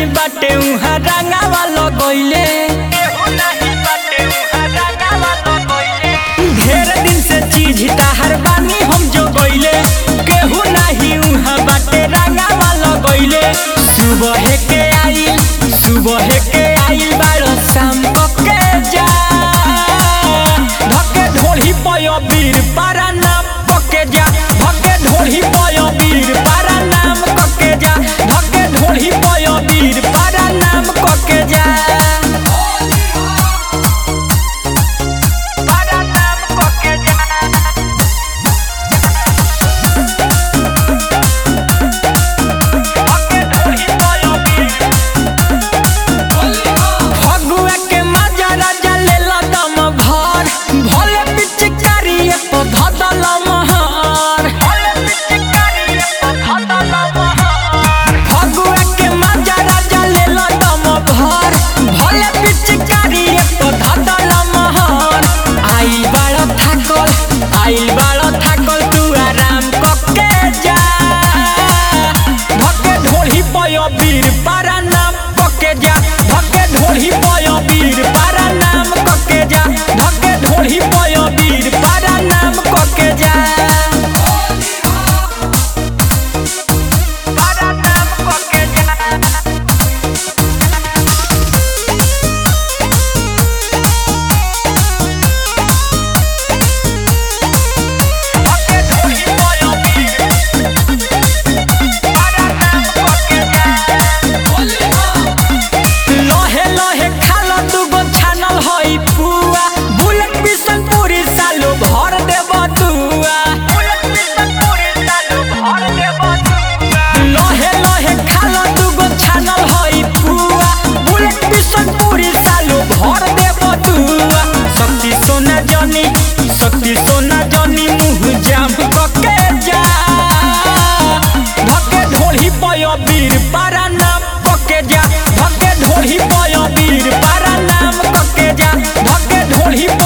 नहीं बाटे उहाँ रंगावा लगैले ढेर दिन से चीज ताहर बानी हम जो गइले केहू नहीं उहाँ बाटे रंगावा लगैले सुबह के आइल सुबह के आइल बारो शाम के जा धके ढोली पय बीर पारा नाम पके जा धके ढोली पय बीर पारा नाम पके जा धके ढोली पय बीर पारा नाम पके जा पारा नाम पके जा फगुआ के मजा राजा लेला दम भर भोले पिचकारी तो धदल महर फगुआ के मजा राजा लेला दम भर भोले पिचकारी तो धदल महर आई बाड़ थाकल आई बाड़ थाकल तू आराम कके जा धके ढोली पय बीर पारा नाम पके जा धके ढोली पय बीर पारा नाम पके जा धके ढोली पय बीर पारा नाम पके जा पारा नाम पके जा धके ढोली पय बीर पारा नाम पके जा लहे लहे खाला दुगो छानल हई पुआ बुलेट पिसन पूरी सालो भर देब दुआ लहे लहे खाला दुगो छानल हई पुआ बुलेट पिसन पूरी सालो भर देब दुआ शक्ति सोना जनी शक्ति सोना जनी मुँह जाम कके जा धके ढोली पय बीर पारा नाम पके जा धके ढोली पय बीर पारा नाम पके जा धके ढोली